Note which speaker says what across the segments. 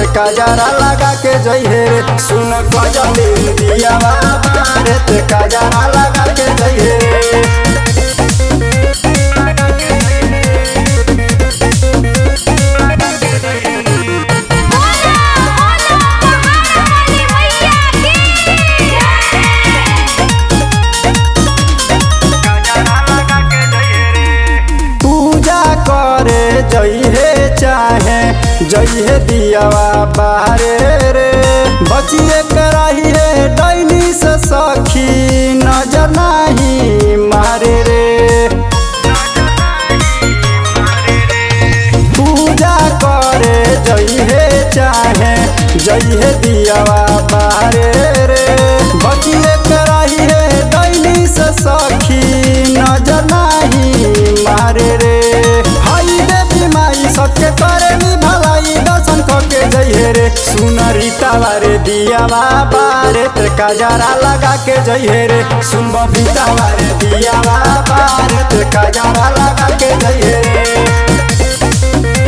Speaker 1: काजरा लगा के जइहे रे सुन कजली दियावा बारत काजरा लगा के जइहे रे
Speaker 2: बोला बोला महाकाली मैया की
Speaker 1: पूजा करे जइहे चाहे जइहे दियावा बारे रे बचिए कराही है डैनी से सखी नजर नाही मारे रे पूजा करे जइहे चाहे जइहे दियावा बारे रे बचिए कराही है डैनी से सखी नजर नाही मारे रे हाई देवी माई सबके करे नी भलाई दर्शन करके जइहे रे सुन रीतावा रे दियावा बारे ते काजरा लगा के जइहे रे सुन बबीतावा रे दियावा बारे ते काजरा लगा के जइहे रे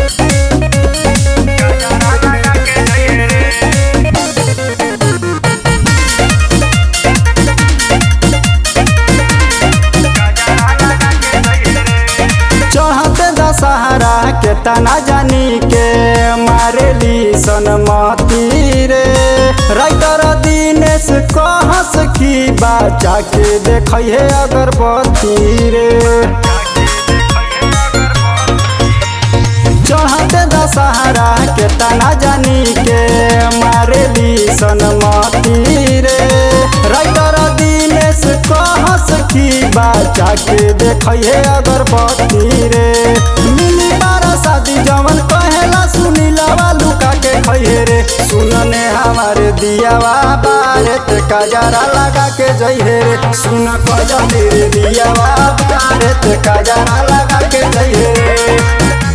Speaker 1: चढ़ते दशहरा के तना जानी के मारेली सनमती रे राइतर दिनेश कहस की बचा के देख है अगरबत्ती रे चढ़ते दशहरा के तना जानी के मारेली सनमती रे राइतर दिनेश कहस की बचा के देख है अगरबत्ती रे मिली बारा शादी जवन कहेला सुनी लवा लुका के खइहे रे सुनने हमारे दियावा बारत काजरा लगा के जइहे रे सुन कजली रे दियावा बारत काजरा लगा के जइहे रे